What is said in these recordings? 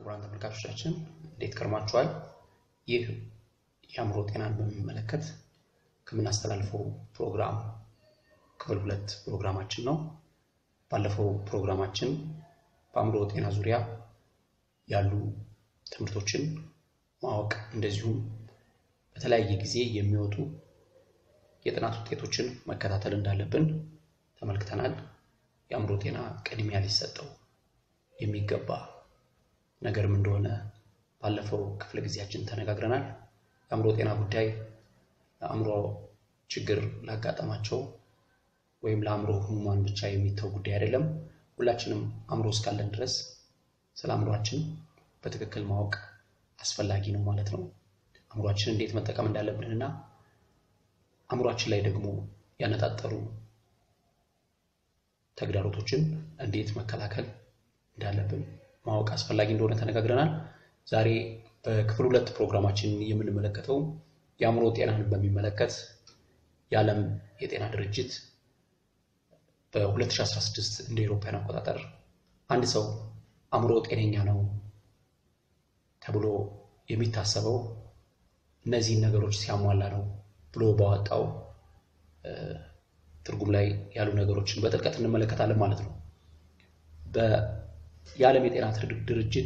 ክቡራን ተመልካቾቻችን እንዴት ከርማችኋል? ይህ የአእምሮ ጤናን በሚመለከት ከምናስተላልፈው ፕሮግራም ክፍል ሁለት ፕሮግራማችን ነው። ባለፈው ፕሮግራማችን በአእምሮ ጤና ዙሪያ ያሉ ትምህርቶችን ማወቅ እንደዚሁም በተለያየ ጊዜ የሚወጡ የጥናት ውጤቶችን መከታተል እንዳለብን ተመልክተናል። የአእምሮ ጤና ቅድሚያ ሊሰጠው የሚገባ ነገርም እንደሆነ ባለፈው ክፍለ ጊዜያችን ተነጋግረናል። የአእምሮ ጤና ጉዳይ አእምሮ ችግር ላጋጠማቸው ወይም ለአእምሮ ህሙማን ብቻ የሚተው ጉዳይ አይደለም። ሁላችንም አእምሮ እስካለን ድረስ ስለ አእምሯችን በትክክል ማወቅ አስፈላጊ ነው ማለት ነው። አእምሯችን እንዴት መጠቀም እንዳለብን እና አእምሯችን ላይ ደግሞ ያነጣጠሩ ተግዳሮቶችን እንዴት መከላከል እንዳለብን ማወቅ አስፈላጊ እንደሆነ ተነጋግረናል። ዛሬ በክፍል ሁለት ፕሮግራማችን የምንመለከተው የአእምሮ ጤናን በሚመለከት የዓለም የጤና ድርጅት በ2016 እንደ አውሮፓውያን አቆጣጠር አንድ ሰው አእምሮ ጤነኛ ነው ተብሎ የሚታሰበው እነዚህን ነገሮች ሲያሟላ ነው ብሎ ባወጣው ትርጉም ላይ ያሉ ነገሮችን በጥልቀት እንመለከታለን ማለት ነው። የዓለም የጤና ድርጅት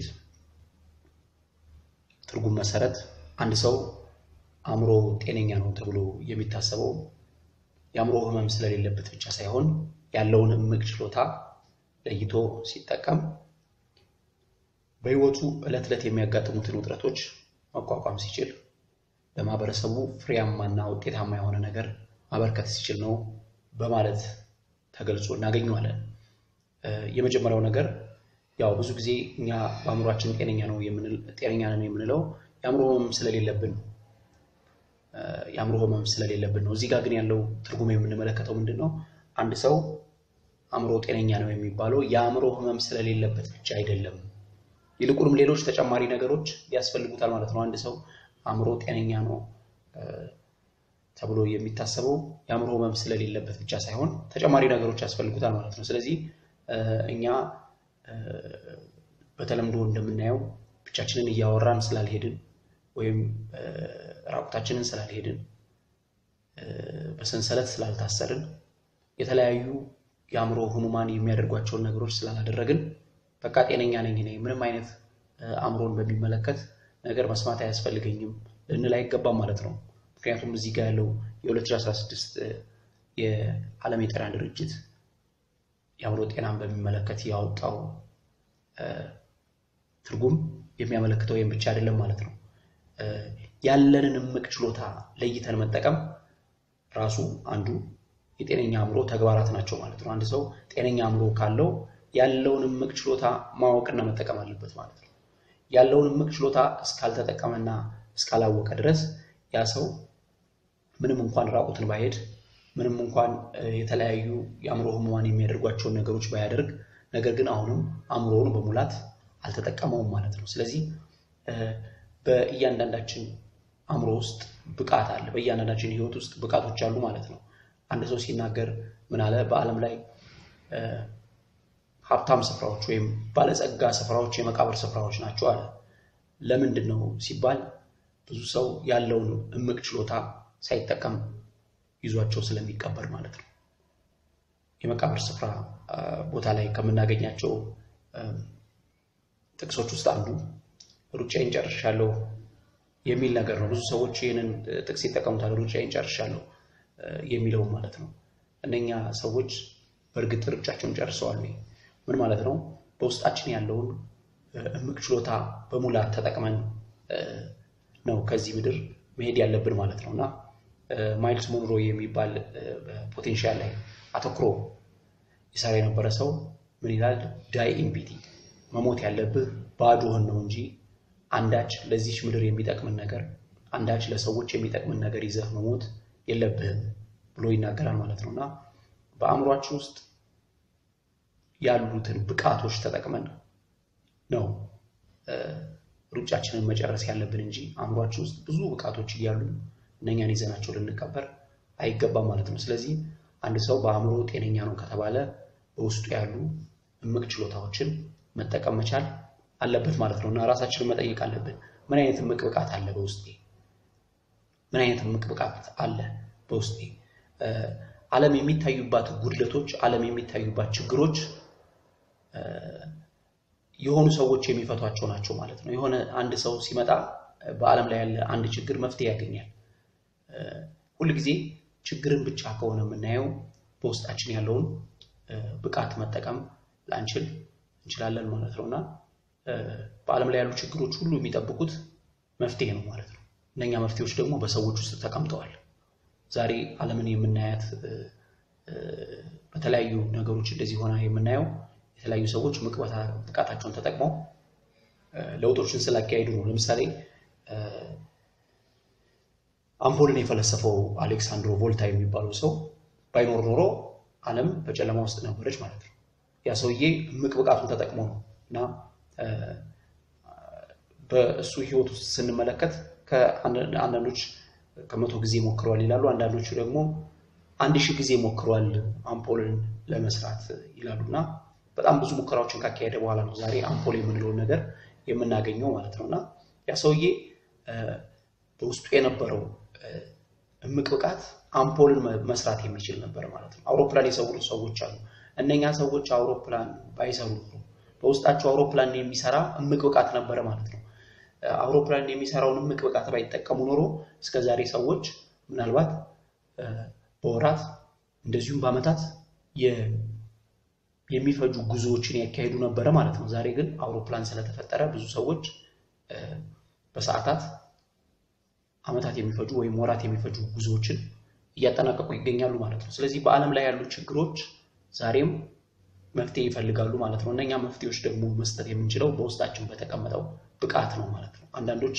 ትርጉም መሰረት አንድ ሰው አእምሮ ጤነኛ ነው ተብሎ የሚታሰበው የአእምሮ ሕመም ስለሌለበት ብቻ ሳይሆን ያለውን እምቅ ችሎታ ለይቶ ሲጠቀም በሕይወቱ ዕለት ዕለት የሚያጋጥሙትን ውጥረቶች መቋቋም ሲችል ለማህበረሰቡ ፍሬያማና ውጤታማ የሆነ ነገር ማበርከት ሲችል ነው በማለት ተገልጾ እናገኘዋለን። የመጀመሪያው ነገር ያው ብዙ ጊዜ እኛ በአእምሯችን ጤነኛ ነው ጤነኛ ነን የምንለው የአእምሮ ህመም ስለሌለብን ነው። የአእምሮ ህመም ስለሌለብን ነው። እዚህ ጋር ግን ያለው ትርጉም የምንመለከተው ምንድን ነው? አንድ ሰው አእምሮ ጤነኛ ነው የሚባለው የአእምሮ ህመም ስለሌለበት ብቻ አይደለም። ይልቁንም ሌሎች ተጨማሪ ነገሮች ያስፈልጉታል ማለት ነው። አንድ ሰው አእምሮ ጤነኛ ነው ተብሎ የሚታሰበው የአእምሮ ህመም ስለሌለበት ብቻ ሳይሆን ተጨማሪ ነገሮች ያስፈልጉታል ማለት ነው። ስለዚህ እኛ በተለምዶ እንደምናየው ብቻችንን እያወራን ስላልሄድን ወይም ራቁታችንን ስላልሄድን በሰንሰለት ስላልታሰርን የተለያዩ የአእምሮ ህሙማን የሚያደርጓቸውን ነገሮች ስላላደረግን በቃ ጤነኛ ነኝ እኔ ምንም አይነት አእምሮን በሚመለከት ነገር መስማት አያስፈልገኝም ልንል አይገባም ማለት ነው። ምክንያቱም እዚህ ጋር ያለው የ2016 የዓለም የጤና ድርጅት የአእምሮ ጤናን በሚመለከት ያወጣው ትርጉም የሚያመለክተው ይህም ብቻ አይደለም ማለት ነው። ያለንን እምቅ ችሎታ ለይተን መጠቀም ራሱ አንዱ የጤነኛ አእምሮ ተግባራት ናቸው ማለት ነው። አንድ ሰው ጤነኛ አእምሮ ካለው ያለውን እምቅ ችሎታ ማወቅና መጠቀም አለበት ማለት ነው። ያለውን እምቅ ችሎታ እስካልተጠቀመና እስካላወቀ ድረስ ያ ሰው ምንም እንኳን ራቁትን ባይሄድ ምንም እንኳን የተለያዩ የአእምሮ ህሙማን የሚያደርጓቸውን ነገሮች ባያደርግ ነገር ግን አሁንም አእምሮውን በሙላት አልተጠቀመውም ማለት ነው። ስለዚህ በእያንዳንዳችን አእምሮ ውስጥ ብቃት አለ። በእያንዳንዳችን ህይወት ውስጥ ብቃቶች አሉ ማለት ነው። አንድ ሰው ሲናገር ምን አለ? በዓለም ላይ ሀብታም ስፍራዎች ወይም ባለጸጋ ስፍራዎች የመቃብር ስፍራዎች ናቸው አለ። ለምንድን ነው ሲባል ብዙ ሰው ያለውን እምቅ ችሎታ ሳይጠቀም ይዟቸው ስለሚቀበር ማለት ነው። የመቃብር ስፍራ ቦታ ላይ ከምናገኛቸው ጥቅሶች ውስጥ አንዱ ሩጫዬን ጨርሻለሁ የሚል ነገር ነው። ብዙ ሰዎች ይህንን ጥቅስ ይጠቀሙታል። ሩጫዬን ጨርሻለሁ የሚለውን ማለት ነው። እነኛ ሰዎች በእርግጥ ሩጫቸውን ጨርሰዋል። ምን ማለት ነው? በውስጣችን ያለውን እምቅ ችሎታ በሙላት ተጠቅመን ነው ከዚህ ምድር መሄድ ያለብን ማለት ነው እና ማይልስ ሞንሮ የሚባል ፖቴንሻል ላይ አተኩሮ ይሰራ የነበረ ሰው ምን ይላል? ዳይ ኢምፒቲ መሞት ያለብህ ባዶህን ነው እንጂ አንዳች ለዚች ምድር የሚጠቅምን ነገር አንዳች ለሰዎች የሚጠቅምን ነገር ይዘህ መሞት የለብህም ብሎ ይናገራል ማለት ነው እና በአእምሯችን ውስጥ ያሉትን ብቃቶች ተጠቅመን ነው ሩጫችንን መጨረስ ያለብን እንጂ አእምሯችን ውስጥ ብዙ ብቃቶች እያሉ እነኛን ይዘናቸው ልንቀበር አይገባም ማለት ነው። ስለዚህ አንድ ሰው በአእምሮ ጤነኛ ነው ከተባለ በውስጡ ያሉ እምቅ ችሎታዎችን መጠቀም መቻል አለበት ማለት ነው እና ራሳችንን መጠየቅ አለብን። ምን አይነት እምቅ ብቃት አለ በውስጤ? ምን አይነት እምቅ ብቃት አለ በውስጤ? ዓለም የሚታዩባት ጉድለቶች፣ ዓለም የሚታዩባት ችግሮች የሆኑ ሰዎች የሚፈቷቸው ናቸው ማለት ነው። የሆነ አንድ ሰው ሲመጣ በዓለም ላይ ያለ አንድ ችግር መፍትሄ ያገኛል። ሁልጊዜ ችግርን ብቻ ከሆነ የምናየው በውስጣችን ያለውን ብቃት መጠቀም ላንችል እንችላለን ማለት ነው እና በዓለም ላይ ያሉ ችግሮች ሁሉ የሚጠብቁት መፍትሄ ነው ማለት ነው። እነኛ መፍትሄዎች ደግሞ በሰዎች ውስጥ ተቀምጠዋል። ዛሬ ዓለምን የምናያት በተለያዩ ነገሮች እንደዚህ ሆና የምናየው የተለያዩ ሰዎች እምቅ ብቃታቸውን ተጠቅመው ለውጦችን ስላካሄዱ ነው። ለምሳሌ አምፖልን የፈለሰፈው አሌክሳንድሮ ቮልታ የሚባለው ሰው ባይኖር ኖሮ ዓለም በጨለማ ውስጥ ነበረች ማለት ነው። ያ ሰውዬ እምቅ ብቃቱን ተጠቅሞ ነው እና በእሱ ሕይወት ውስጥ ስንመለከት አንዳንዶች ከመቶ ጊዜ ሞክረዋል ይላሉ። አንዳንዶቹ ደግሞ አንድ ሺህ ጊዜ ሞክረዋል አምፖልን ለመስራት ይላሉ እና በጣም ብዙ ሙከራዎችን ካካሄደ በኋላ ነው ዛሬ አምፖል የምንለውን ነገር የምናገኘው ማለት ነው እና ያ ሰውዬ በውስጡ የነበረው እምቅ ብቃት አምፖልን መስራት የሚችል ነበር ማለት ነው። አውሮፕላን የሰሩ ሰዎች አሉ። እነኛ ሰዎች አውሮፕላን ባይሰሩ በውስጣቸው አውሮፕላን የሚሰራ እምቅ ብቃት ነበረ ማለት ነው። አውሮፕላን የሚሰራውን እምቅ ብቃት ባይጠቀሙ ኖሮ እስከዛሬ ሰዎች ምናልባት በወራት እንደዚሁም በዓመታት የሚፈጁ ጉዞዎችን ያካሄዱ ነበረ ማለት ነው። ዛሬ ግን አውሮፕላን ስለተፈጠረ ብዙ ሰዎች በሰዓታት ዓመታት የሚፈጁ ወይም ወራት የሚፈጁ ጉዞዎችን እያጠናቀቁ ይገኛሉ ማለት ነው። ስለዚህ በዓለም ላይ ያሉ ችግሮች ዛሬም መፍትሄ ይፈልጋሉ ማለት ነው። እነኛ መፍትሄዎች ደግሞ መስጠት የምንችለው በውስጣችን በተቀመጠው ብቃት ነው ማለት ነው። አንዳንዶች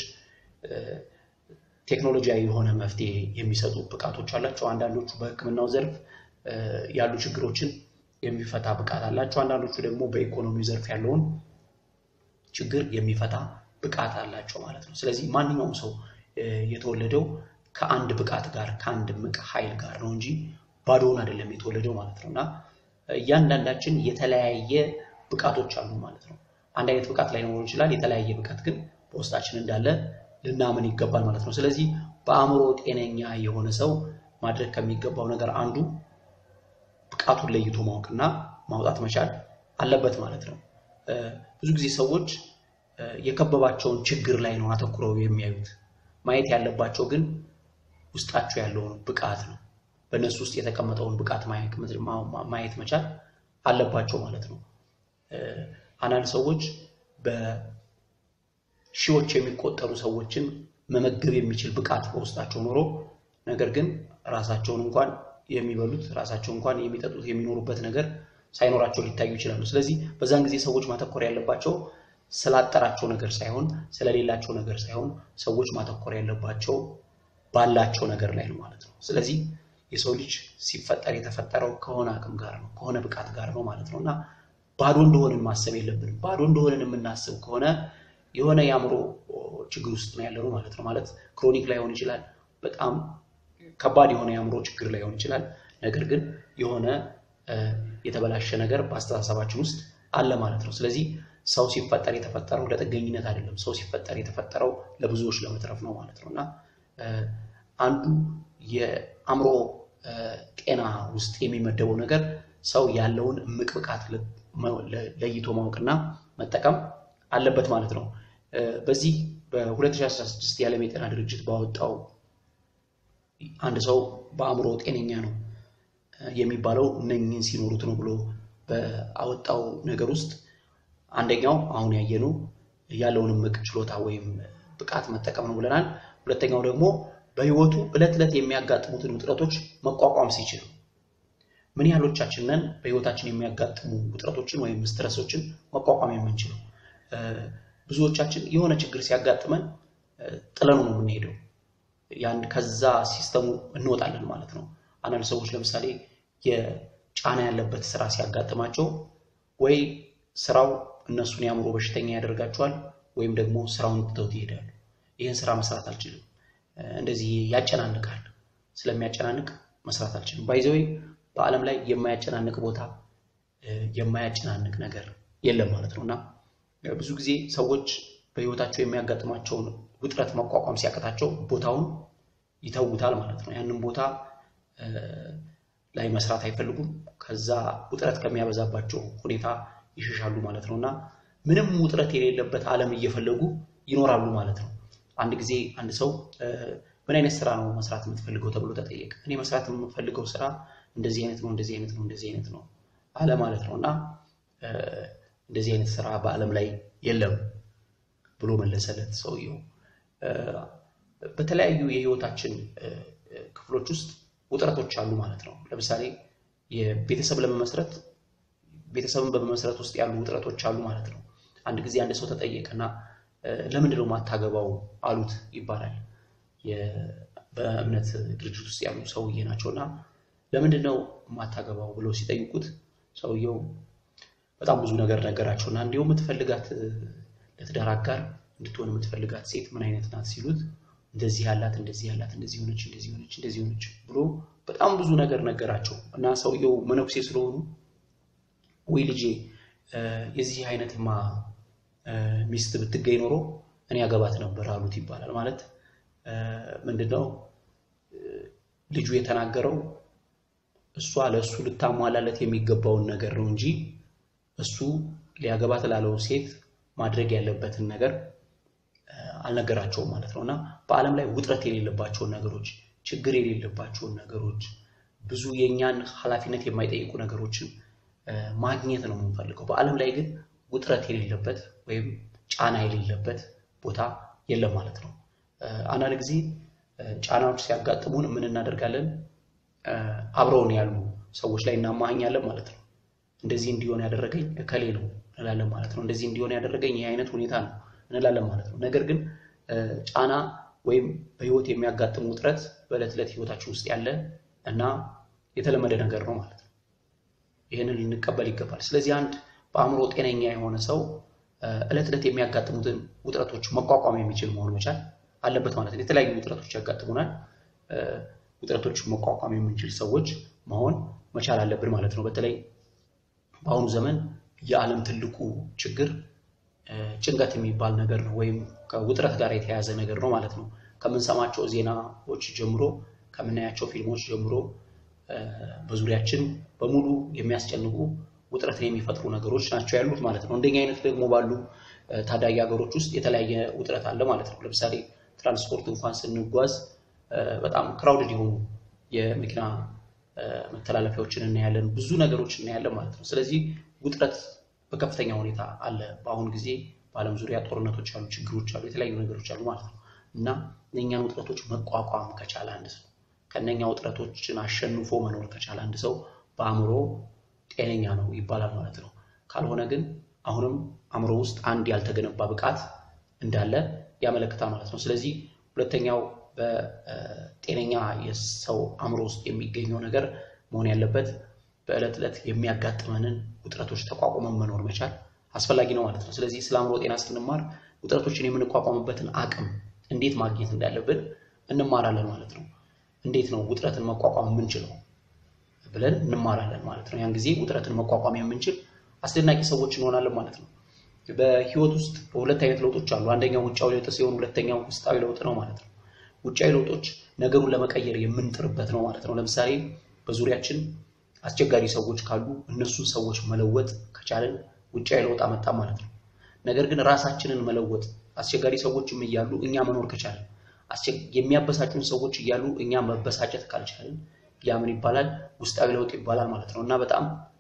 ቴክኖሎጂያዊ የሆነ መፍትሄ የሚሰጡ ብቃቶች አላቸው። አንዳንዶቹ በሕክምናው ዘርፍ ያሉ ችግሮችን የሚፈታ ብቃት አላቸው። አንዳንዶቹ ደግሞ በኢኮኖሚ ዘርፍ ያለውን ችግር የሚፈታ ብቃት አላቸው ማለት ነው። ስለዚህ ማንኛውም ሰው የተወለደው ከአንድ ብቃት ጋር ከአንድ እምቅ ኃይል ጋር ነው እንጂ ባዶውን አይደለም የተወለደው ማለት ነው እና እያንዳንዳችን የተለያየ ብቃቶች አሉ ማለት ነው። አንድ አይነት ብቃት ላይኖር ይችላል። የተለያየ ብቃት ግን በውስጣችን እንዳለ ልናምን ይገባል ማለት ነው። ስለዚህ በአእምሮ ጤነኛ የሆነ ሰው ማድረግ ከሚገባው ነገር አንዱ ብቃቱን ለይቶ ማወቅና ማውጣት መቻል አለበት ማለት ነው። ብዙ ጊዜ ሰዎች የከበባቸውን ችግር ላይ ነው አተኩረው የሚያዩት። ማየት ያለባቸው ግን ውስጣቸው ያለውን ብቃት ነው። በእነሱ ውስጥ የተቀመጠውን ብቃት ማየት መቻል አለባቸው ማለት ነው። አንዳንድ ሰዎች በሺዎች የሚቆጠሩ ሰዎችን መመገብ የሚችል ብቃት በውስጣቸው ኖሮ ነገር ግን ራሳቸውን እንኳን የሚበሉት ራሳቸው እንኳን የሚጠጡት የሚኖሩበት ነገር ሳይኖራቸው ሊታዩ ይችላሉ። ስለዚህ በዛን ጊዜ ሰዎች ማተኮር ያለባቸው ስላጠራቸው ነገር ሳይሆን ስለሌላቸው ነገር ሳይሆን ሰዎች ማተኮር ያለባቸው ባላቸው ነገር ላይ ነው ማለት ነው። ስለዚህ የሰው ልጅ ሲፈጠር የተፈጠረው ከሆነ አቅም ጋር ነው፣ ከሆነ ብቃት ጋር ነው ማለት ነው እና ባዶ እንደሆንን ማሰብ የለብንም። ባዶ እንደሆንን የምናስብ ከሆነ የሆነ የአእምሮ ችግር ውስጥ ነው ያለነው ማለት ነው። ማለት ክሮኒክ ላይሆን ይችላል፣ በጣም ከባድ የሆነ የአእምሮ ችግር ላይሆን ይችላል። ነገር ግን የሆነ የተበላሸ ነገር በአስተሳሰባችን ውስጥ አለ ማለት ነው። ስለዚህ ሰው ሲፈጠር የተፈጠረው ለጥገኝነት አይደለም። ሰው ሲፈጠር የተፈጠረው ለብዙዎች ለመትረፍ ነው ማለት ነው እና አንዱ የአእምሮ ጤና ውስጥ የሚመደበው ነገር ሰው ያለውን እምቅ ብቃት ለይቶ ማወቅና መጠቀም አለበት ማለት ነው። በዚህ በ2016 የዓለም የጤና ድርጅት ባወጣው አንድ ሰው በአእምሮ ጤነኛ ነው የሚባለው እነኝህን ሲኖሩት ነው ብሎ በአወጣው ነገር ውስጥ አንደኛው አሁን ያየነው ያለውን እምቅ ችሎታ ወይም ብቃት መጠቀም ነው ብለናል። ሁለተኛው ደግሞ በሕይወቱ ዕለት ዕለት የሚያጋጥሙትን ውጥረቶች መቋቋም ሲችል ምን ያህሎቻችንን በሕይወታችን የሚያጋጥሙ ውጥረቶችን ወይም ስትረሶችን መቋቋም የምንችለው? ብዙዎቻችን የሆነ ችግር ሲያጋጥመን ጥለኑ ነው የምንሄደው። ያን ከዛ ሲስተሙ እንወጣለን ማለት ነው። አንዳንድ ሰዎች ለምሳሌ የጫና ያለበት ስራ ሲያጋጥማቸው ወይ ስራው እነሱን የአእምሮ በሽተኛ ያደርጋቸዋል ወይም ደግሞ ስራውን ትተውት ይሄዳሉ። ይህን ስራ መስራት አልችልም፣ እንደዚህ ያጨናንቃል፣ ስለሚያጨናንቅ መስራት አልችልም። ባይዘዌ በዓለም ላይ የማያጨናንቅ ቦታ የማያጨናንቅ ነገር የለም ማለት ነው እና ብዙ ጊዜ ሰዎች በህይወታቸው የሚያጋጥማቸውን ውጥረት መቋቋም ሲያቅታቸው ቦታውን ይተውታል ማለት ነው። ያንን ቦታ ላይ መስራት አይፈልጉም። ከዛ ውጥረት ከሚያበዛባቸው ሁኔታ ይሸሻሉ ማለት ነው እና ምንም ውጥረት የሌለበት ዓለም እየፈለጉ ይኖራሉ ማለት ነው። አንድ ጊዜ አንድ ሰው ምን አይነት ስራ ነው መስራት የምትፈልገው ተብሎ ተጠየቀ። እኔ መስራት የምፈልገው ስራ እንደዚህ አይነት ነው፣ እንደዚህ አይነት ነው፣ እንደዚህ አይነት ነው አለ ማለት ነው እና እንደዚህ አይነት ስራ በዓለም ላይ የለም ብሎ መለሰለት ሰውየው። በተለያዩ የህይወታችን ክፍሎች ውስጥ ውጥረቶች አሉ ማለት ነው። ለምሳሌ የቤተሰብ ለመመስረት ቤተሰብን በመመስረት ውስጥ ያሉ ውጥረቶች አሉ ማለት ነው። አንድ ጊዜ አንድ ሰው ተጠየቀና ለምንድን ነው ማታገባው አሉት ይባላል። በእምነት ድርጅት ውስጥ ያሉ ሰውዬ ናቸው እና ለምንድን ነው ማታገባው ብለው ሲጠይቁት ሰውየው በጣም ብዙ ነገር ነገራቸው እና እንዲሁ የምትፈልጋት ለትዳር አጋር እንድትሆን የምትፈልጋት ሴት ምን አይነት ናት ሲሉት እንደዚህ ያላት እንደዚህ ያላት እንደዚህ ሆነች እንደዚህ ሆነች እንደዚህ ሆነች ብሎ በጣም ብዙ ነገር ነገራቸው እና ሰውየው መነኩሴ ስለሆኑ ወይ ልጄ የዚህ አይነትማ ሚስት ብትገኝ ኖሮ እኔ ያገባት ነበር አሉት ይባላል። ማለት ምንድነው ልጁ የተናገረው እሷ ለእሱ ልታሟላለት የሚገባውን ነገር ነው እንጂ እሱ ሊያገባት ላለው ሴት ማድረግ ያለበትን ነገር አልነገራቸውም ማለት ነው እና በዓለም ላይ ውጥረት የሌለባቸውን ነገሮች፣ ችግር የሌለባቸውን ነገሮች፣ ብዙ የእኛን ኃላፊነት የማይጠይቁ ነገሮችን ማግኘት ነው የምንፈልገው። በዓለም ላይ ግን ውጥረት የሌለበት ወይም ጫና የሌለበት ቦታ የለም ማለት ነው። አንዳንድ ጊዜ ጫናዎች ሲያጋጥሙን ምን እናደርጋለን? አብረውን ያሉ ሰዎች ላይ እናማኛለን ማለት ነው። እንደዚህ እንዲሆን ያደረገኝ እከሌ ነው እንላለን ማለት ነው። እንደዚህ እንዲሆን ያደረገኝ ይህ አይነት ሁኔታ ነው እንላለን ማለት ነው። ነገር ግን ጫና ወይም በህይወት የሚያጋጥም ውጥረት በዕለት ዕለት ህይወታችን ውስጥ ያለ እና የተለመደ ነገር ነው ማለት ነው። ይህንን ልንቀበል ይገባል። ስለዚህ አንድ በአእምሮ ጤነኛ የሆነ ሰው ዕለት ዕለት የሚያጋጥሙትን ውጥረቶች መቋቋም የሚችል መሆን መቻል አለበት ማለት ነው። የተለያዩ ውጥረቶች ያጋጥሙናል። ውጥረቶች መቋቋም የምንችል ሰዎች መሆን መቻል አለብን ማለት ነው። በተለይ በአሁኑ ዘመን የዓለም ትልቁ ችግር ጭንቀት የሚባል ነገር ነው፣ ወይም ከውጥረት ጋር የተያያዘ ነገር ነው ማለት ነው። ከምንሰማቸው ዜናዎች ጀምሮ ከምናያቸው ፊልሞች ጀምሮ በዙሪያችን በሙሉ የሚያስጨንቁ ውጥረትን የሚፈጥሩ ነገሮች ናቸው ያሉት ማለት ነው። እንደኛ አይነት ደግሞ ባሉ ታዳጊ ሀገሮች ውስጥ የተለያየ ውጥረት አለ ማለት ነው። ለምሳሌ ትራንስፖርት እንኳን ስንጓዝ በጣም ክራውድድ የሆኑ የመኪና መተላለፊያዎችን እናያለን፣ ብዙ ነገሮች እናያለን ማለት ነው። ስለዚህ ውጥረት በከፍተኛ ሁኔታ አለ። በአሁኑ ጊዜ በዓለም ዙሪያ ጦርነቶች አሉ፣ ችግሮች አሉ፣ የተለያዩ ነገሮች አሉ ማለት ነው እና እነኛን ውጥረቶች መቋቋም ከቻለ አንድ ሰው ከእነኛ ውጥረቶችን አሸንፎ መኖር ከቻለ አንድ ሰው በአእምሮ ጤነኛ ነው ይባላል ማለት ነው። ካልሆነ ግን አሁንም አእምሮ ውስጥ አንድ ያልተገነባ ብቃት እንዳለ ያመለክታል ማለት ነው። ስለዚህ ሁለተኛው በጤነኛ የሰው አእምሮ ውስጥ የሚገኘው ነገር መሆን ያለበት በዕለት ዕለት የሚያጋጥመንን ውጥረቶች ተቋቁመን መኖር መቻል አስፈላጊ ነው ማለት ነው። ስለዚህ ስለ አእምሮ ጤና ስንማር ውጥረቶችን የምንቋቋምበትን አቅም እንዴት ማግኘት እንዳለብን እንማራለን ማለት ነው። እንዴት ነው ውጥረትን መቋቋም የምንችለው ብለን እንማራለን ማለት ነው። ያን ጊዜ ውጥረትን መቋቋም የምንችል አስደናቂ ሰዎች እንሆናለን ማለት ነው። በህይወት ውስጥ ሁለት አይነት ለውጦች አሉ። አንደኛው ውጫዊ ለውጥ ሲሆን ሁለተኛው ውስጣዊ ለውጥ ነው ማለት ነው። ውጫዊ ለውጦች ነገሩን ለመቀየር የምንጥርበት ነው ማለት ነው። ለምሳሌ በዙሪያችን አስቸጋሪ ሰዎች ካሉ እነሱን ሰዎች መለወጥ ከቻለን ውጫዊ ለውጥ አመጣ ማለት ነው። ነገር ግን ራሳችንን መለወጥ አስቸጋሪ ሰዎችም እያሉ እኛ መኖር ከቻለን የሚያበሳጩን ሰዎች እያሉ እኛ መበሳጨት ካልቻለን ያ ምን ይባላል? ውስጣዊ ለውጥ ይባላል ማለት ነው። እና በጣም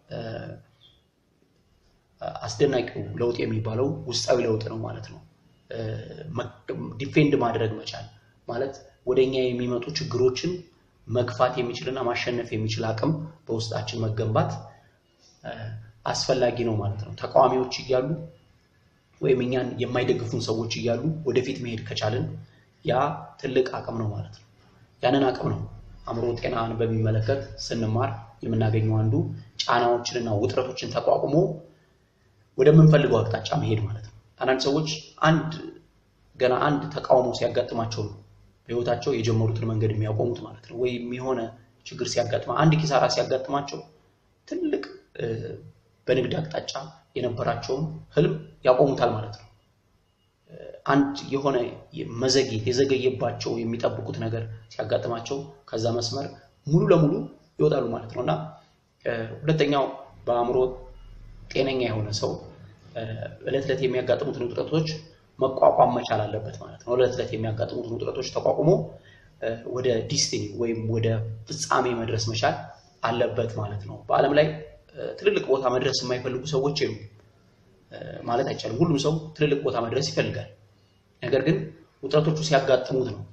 አስደናቂው ለውጥ የሚባለው ውስጣዊ ለውጥ ነው ማለት ነው። ዲፌንድ ማድረግ መቻል ማለት ወደ እኛ የሚመጡ ችግሮችን መግፋት የሚችልና ማሸነፍ የሚችል አቅም በውስጣችን መገንባት አስፈላጊ ነው ማለት ነው። ተቃዋሚዎች እያሉ ወይም እኛን የማይደግፉን ሰዎች እያሉ ወደፊት መሄድ ከቻልን ያ ትልቅ አቅም ነው ማለት ነው። ያንን አቅም ነው አእምሮ ጤናን በሚመለከት ስንማር የምናገኘው አንዱ ጫናዎችንና ውጥረቶችን ተቋቁሞ ወደምንፈልገው አቅጣጫ መሄድ ማለት ነው። አንዳንድ ሰዎች አንድ ገና አንድ ተቃውሞ ሲያጋጥማቸው ነው በህይወታቸው የጀመሩትን መንገድ የሚያቆሙት ማለት ነው። ወይም የሆነ ችግር ሲያጋጥማ አንድ ኪሳራ ሲያጋጥማቸው ትልቅ በንግድ አቅጣጫ የነበራቸውን ህልም ያቆሙታል ማለት ነው። አንድ የሆነ መዘግየት የዘገየባቸው የሚጠብቁት ነገር ሲያጋጥማቸው ከዛ መስመር ሙሉ ለሙሉ ይወጣሉ ማለት ነው እና ሁለተኛው በአእምሮ ጤነኛ የሆነ ሰው እለት ዕለት የሚያጋጥሙትን ውጥረቶች መቋቋም መቻል አለበት ማለት ነው። እለት ዕለት የሚያጋጥሙትን ውጥረቶች ተቋቁሞ ወደ ዲስቲኒ ወይም ወደ ፍጻሜ መድረስ መቻል አለበት ማለት ነው። በዓለም ላይ ትልልቅ ቦታ መድረስ የማይፈልጉ ሰዎች የሉም ማለት አይቻልም። ሁሉም ሰው ትልልቅ ቦታ መድረስ ይፈልጋል። ነገር ግን ውጥረቶቹ ሲያጋጥሙት ነው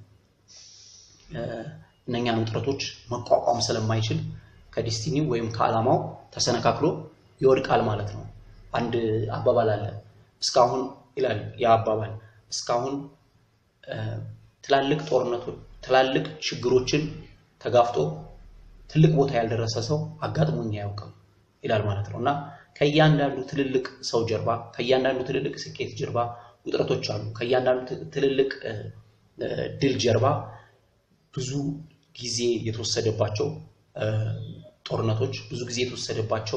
እነኛን ውጥረቶች መቋቋም ስለማይችል ከዲስቲኒ ወይም ከዓላማው ተሰነካክሎ ይወድቃል ማለት ነው። አንድ አባባል አለ። እስካሁን ይላል ያ አባባል እስካሁን ትላልቅ ጦርነቶች፣ ትላልቅ ችግሮችን ተጋፍጦ ትልቅ ቦታ ያልደረሰ ሰው አጋጥሞኝ አያውቅም ይላል ማለት ነው እና ከእያንዳንዱ ትልልቅ ሰው ጀርባ ከእያንዳንዱ ትልልቅ ስኬት ጀርባ ውጥረቶች አሉ። ከእያንዳንዱ ትልልቅ ድል ጀርባ ብዙ ጊዜ የተወሰደባቸው ጦርነቶች፣ ብዙ ጊዜ የተወሰደባቸው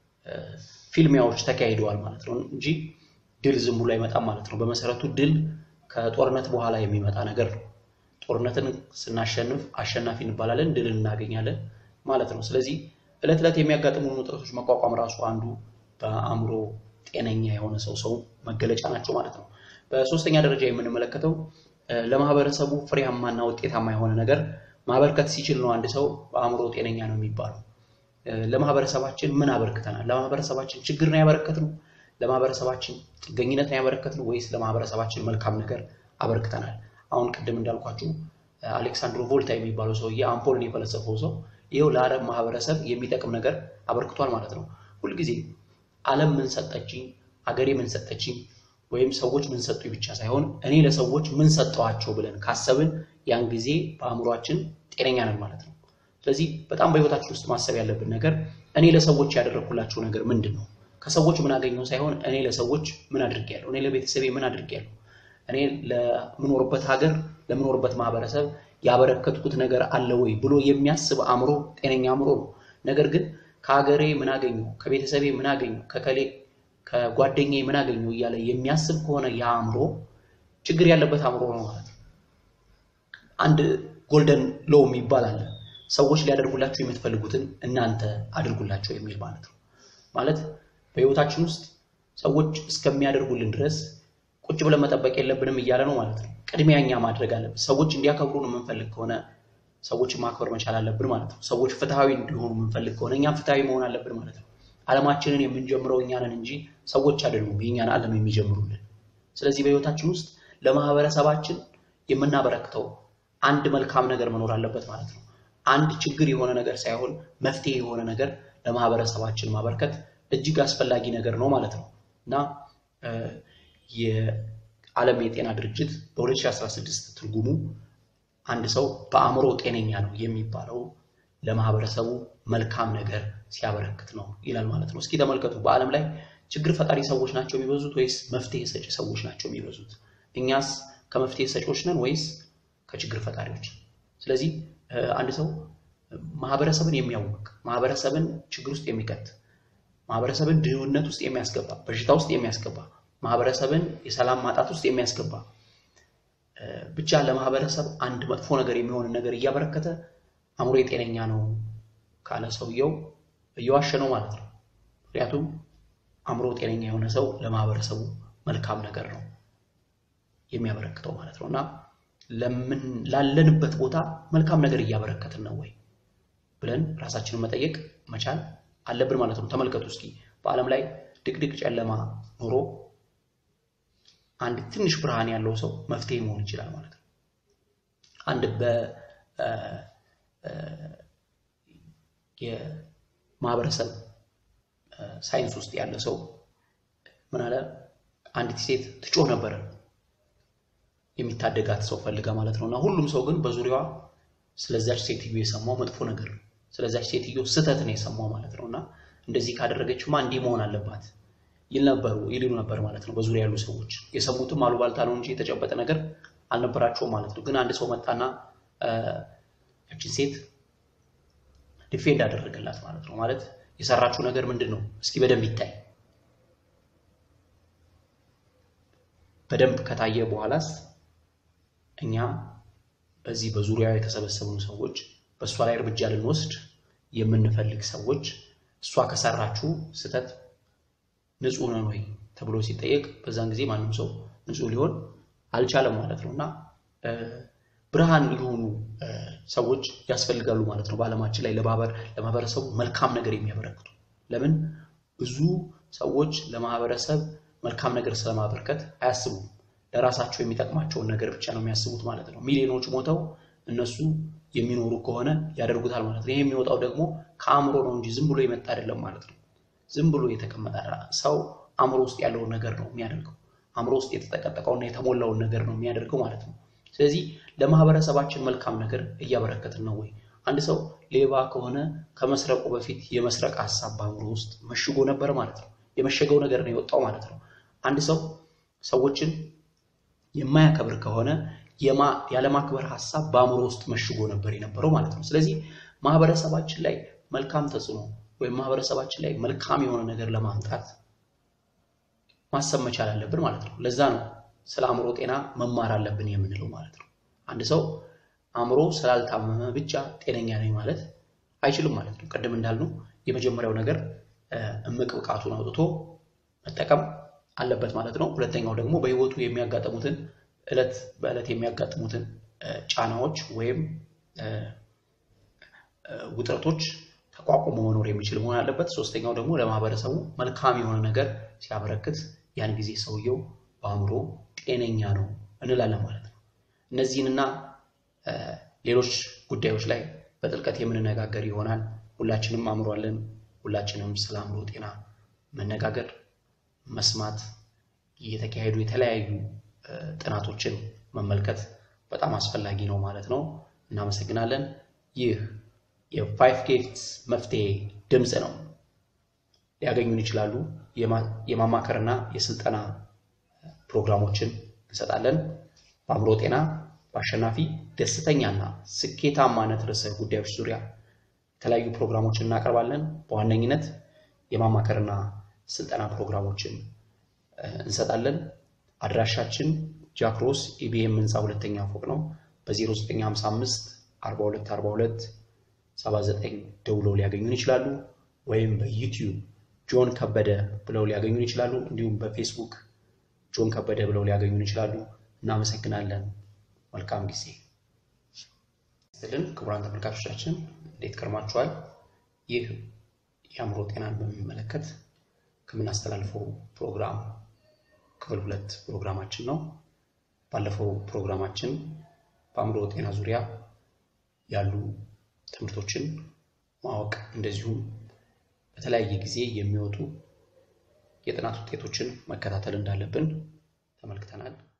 ፊልሚያዎች ተካሂደዋል ማለት ነው እንጂ ድል ዝም ብሎ አይመጣም ማለት ነው። በመሰረቱ ድል ከጦርነት በኋላ የሚመጣ ነገር ነው። ጦርነትን ስናሸንፍ አሸናፊ እንባላለን፣ ድልን እናገኛለን ማለት ነው። ስለዚህ እለት ዕለት የሚያጋጥሙን ውጥረቶች መቋቋም ራሱ አንዱ በአእምሮ ጤነኛ የሆነ ሰው ሰው መገለጫ ናቸው ማለት ነው። በሶስተኛ ደረጃ የምንመለከተው ለማህበረሰቡ ፍሬያማና ውጤታማ የሆነ ነገር ማበርከት ሲችል ነው አንድ ሰው በአእምሮ ጤነኛ ነው የሚባለው። ለማህበረሰባችን ምን አበርክተናል? ለማህበረሰባችን ችግር ነው ያበረከትነው? ለማህበረሰባችን ጥገኝነት ነው ያበረከትነው? ወይስ ለማህበረሰባችን መልካም ነገር አበርክተናል? አሁን ቅድም እንዳልኳችሁ አሌክሳንድሮ ቮልታ የሚባለው ሰውዬ አምፖልን የፈለሰፈው ሰው ይኸው ለዓለም ማህበረሰብ የሚጠቅም ነገር አበርክቷል ማለት ነው። ሁልጊዜ ዓለም ምን ሰጠችኝ፣ አገሬ ምን ሰጠችኝ፣ ወይም ሰዎች ምን ሰጡኝ ብቻ ሳይሆን እኔ ለሰዎች ምን ሰጠኋቸው ብለን ካሰብን ያን ጊዜ በአእምሯችን ጤነኛ ነን ማለት ነው። ስለዚህ በጣም በህይወታችን ውስጥ ማሰብ ያለብን ነገር እኔ ለሰዎች ያደረግኩላቸው ነገር ምንድን ነው? ከሰዎች ምን አገኘው ሳይሆን እኔ ለሰዎች ምን አድርጌያለሁ፣ እኔ ለቤተሰቤ ምን አድርጌያለሁ፣ እኔ ለምኖርበት ሀገር ለምኖርበት ማህበረሰብ ያበረከትኩት ነገር አለ ወይ ብሎ የሚያስብ አእምሮ ጤነኛ አእምሮ ነው። ነገር ግን ከሀገሬ ምን አገኘሁ፣ ከቤተሰቤ ምን አገኘሁ፣ ከከሌ ከጓደኛዬ ምን አገኘሁ እያለ የሚያስብ ከሆነ ያ አእምሮ ችግር ያለበት አእምሮ ነው ማለት ነው። አንድ ጎልደን ሎው የሚባል አለ። ሰዎች ሊያደርጉላችሁ የምትፈልጉትን እናንተ አድርጉላቸው የሚል ማለት ነው። ማለት በህይወታችን ውስጥ ሰዎች እስከሚያደርጉልን ድረስ ቁጭ ብለን መጠበቅ የለብንም እያለ ነው ማለት ነው። ቅድሚያ እኛ ማድረግ አለብን። ሰዎች እንዲያከብሩን የምንፈልግ ከሆነ ሰዎችን ማክበር መቻል አለብን ማለት ነው። ሰዎች ፍትሐዊ እንዲሆኑ የምንፈልግ ከሆነ እኛም ፍትሐዊ መሆን አለብን ማለት ነው። ዓለማችንን የምንጀምረው እኛ ነን እንጂ ሰዎች አይደሉም የእኛን ዓለም የሚጀምሩልን። ስለዚህ በህይወታችን ውስጥ ለማህበረሰባችን የምናበረክተው አንድ መልካም ነገር መኖር አለበት ማለት ነው። አንድ ችግር የሆነ ነገር ሳይሆን መፍትሄ የሆነ ነገር ለማህበረሰባችን ማበርከት እጅግ አስፈላጊ ነገር ነው ማለት ነው እና የዓለም የጤና ድርጅት በ2016 ትርጉሙ አንድ ሰው በአእምሮ ጤነኛ ነው የሚባለው ለማህበረሰቡ መልካም ነገር ሲያበረክት ነው ይላል ማለት ነው። እስኪ ተመልከቱ፣ በዓለም ላይ ችግር ፈጣሪ ሰዎች ናቸው የሚበዙት ወይስ መፍትሄ ሰጪ ሰዎች ናቸው የሚበዙት? እኛስ ከመፍትሄ ሰጪዎች ነን ወይስ ከችግር ፈጣሪዎች? ስለዚህ አንድ ሰው ማህበረሰብን የሚያውቅ ማህበረሰብን ችግር ውስጥ የሚከት ማህበረሰብን ድህነት ውስጥ የሚያስገባ በሽታ ውስጥ የሚያስገባ ማህበረሰብን የሰላም ማጣት ውስጥ የሚያስገባ ብቻ ለማህበረሰብ አንድ መጥፎ ነገር የሚሆንን ነገር እያበረከተ አእምሮ የጤነኛ ነው ካለ ሰውየው እየዋሸ ነው ማለት ነው። ምክንያቱም አእምሮ ጤነኛ የሆነ ሰው ለማህበረሰቡ መልካም ነገር ነው የሚያበረክተው ማለት ነው እና ለምን ላለንበት ቦታ መልካም ነገር እያበረከትን ነው ወይ ብለን ራሳችንን መጠየቅ መቻል አለብን ማለት ነው። ተመልከቱ እስኪ በዓለም ላይ ድቅድቅ ጨለማ ኖሮ አንድ ትንሽ ብርሃን ያለው ሰው መፍትሄ መሆን ይችላል ማለት ነው። አንድ የማህበረሰብ ሳይንስ ውስጥ ያለ ሰው ምን አለ፣ አንዲት ሴት ትጮህ ነበረ የሚታደጋት ሰው ፈልጋ ማለት ነው። እና ሁሉም ሰው ግን በዙሪያዋ ስለዛች ሴትዮ የሰማው መጥፎ ነገር ነው። ስለዛች ሴትዮ ስህተት ነው የሰማው ማለት ነው። እና እንደዚህ ካደረገችማ እንዲህ መሆን አለባት ይል ነበሩ ይልሉ ነበር ማለት ነው። በዙሪያ ያሉ ሰዎች የሰሙትም አሉባልታ ነው እንጂ የተጨበጠ ነገር አልነበራቸውም ማለት ነው። ግን አንድ ሰው መጣና ያችን ሴት ዲፌንድ አደረገላት ማለት ነው። ማለት የሰራችው ነገር ምንድን ነው? እስኪ በደንብ ይታይ በደንብ ከታየ በኋላስ እኛ በዚህ በዙሪያው የተሰበሰቡን ሰዎች በእሷ ላይ እርምጃ ልንወስድ የምንፈልግ ሰዎች እሷ ከሰራችው ስህተት ንጹሕ ነን ወይ ተብሎ ሲጠየቅ በዛን ጊዜ ማንም ሰው ንጹሕ ሊሆን አልቻለም ማለት ነው እና ብርሃን የሆኑ ሰዎች ያስፈልጋሉ ማለት ነው። በዓለማችን ላይ ለማህበረሰቡ መልካም ነገር የሚያበረክቱ ለምን ብዙ ሰዎች ለማህበረሰብ መልካም ነገር ስለማበርከት አያስቡም። ለራሳቸው የሚጠቅማቸውን ነገር ብቻ ነው የሚያስቡት ማለት ነው። ሚሊዮኖች ሞተው እነሱ የሚኖሩ ከሆነ ያደርጉታል ማለት ነው። ይህ የሚወጣው ደግሞ ከአእምሮ ነው እንጂ ዝም ብሎ የመጣ አይደለም ማለት ነው። ዝም ብሎ የተቀመጠ ሰው አእምሮ ውስጥ ያለውን ነገር ነው የሚያደርገው። አእምሮ ውስጥ የተጠቀጠቀውና የተሞላውን ነገር ነው የሚያደርገው ማለት ነው። ስለዚህ ለማህበረሰባችን መልካም ነገር እያበረከትን ነው ወይ? አንድ ሰው ሌባ ከሆነ ከመስረቁ በፊት የመስረቅ ሀሳብ በአእምሮ ውስጥ መሽጎ ነበር ማለት ነው። የመሸገው ነገር ነው የወጣው ማለት ነው። አንድ ሰው ሰዎችን የማያከብር ከሆነ ያለማክበር ሀሳብ በአእምሮ ውስጥ መሽጎ ነበር የነበረው ማለት ነው። ስለዚህ ማህበረሰባችን ላይ መልካም ተጽዕኖ ወይም ማህበረሰባችን ላይ መልካም የሆነ ነገር ለማምጣት ማሰብ መቻል አለብን ማለት ነው። ለዛ ነው ስለ አእምሮ ጤና መማር አለብን የምንለው ማለት ነው። አንድ ሰው አእምሮ ስላልታመመ ብቻ ጤነኛ ነኝ ማለት አይችልም ማለት ነው። ቅድም እንዳልነው የመጀመሪያው ነገር እምቅ ብቃቱን አውጥቶ መጠቀም አለበት ማለት ነው። ሁለተኛው ደግሞ በህይወቱ የሚያጋጥሙትን እለት በዕለት የሚያጋጥሙትን ጫናዎች ወይም ውጥረቶች ተቋቁሞ መኖር የሚችል መሆን አለበት። ሶስተኛው ደግሞ ለማህበረሰቡ መልካም የሆነ ነገር ሲያበረክት ያን ጊዜ ሰውየው በአእምሮ ጤነኛ ነው እንላለን ማለት ነው። እነዚህንና ሌሎች ጉዳዮች ላይ በጥልቀት የምንነጋገር ይሆናል። ሁላችንም አእምሮ አለን። ሁላችንም ስለ አእምሮ ጤና መነጋገር፣ መስማት፣ እየተካሄዱ የተለያዩ ጥናቶችን መመልከት በጣም አስፈላጊ ነው ማለት ነው። እናመሰግናለን። ይህ የፋይቭ ጊፍትስ መፍትሄ ድምፅ ነው። ሊያገኙን ይችላሉ። የማማከርና የስልጠና ፕሮግራሞችን እንሰጣለን። በአእምሮ ጤና በአሸናፊ ደስተኛና ስኬታማነት ርዕሰ ጉዳዮች ዙሪያ የተለያዩ ፕሮግራሞችን እናቀርባለን። በዋነኝነት የማማከርና ስልጠና ፕሮግራሞችን እንሰጣለን። አድራሻችን ጃክሮስ ኢቢኤም ህንፃ ሁለተኛ ፎቅ ነው። በ0955 42 42 79 ደውለው ሊያገኙን ይችላሉ። ወይም በዩቲዩብ ጆን ከበደ ብለው ሊያገኙን ይችላሉ። እንዲሁም በፌስቡክ ጆን ከበደ ብለው ሊያገኙን ይችላሉ። እናመሰግናለን። መልካም ጊዜ ስልን ክቡራን ተመልካቾቻችን እንዴት ከርማችኋል? ይህ የአእምሮ ጤናን በሚመለከት ከምናስተላልፈው ፕሮግራም ክፍል ሁለት ፕሮግራማችን ነው። ባለፈው ፕሮግራማችን በአእምሮ ጤና ዙሪያ ያሉ ትምህርቶችን ማወቅ እንደዚሁም በተለያየ ጊዜ የሚወጡ የጥናት ውጤቶችን መከታተል እንዳለብን ተመልክተናል።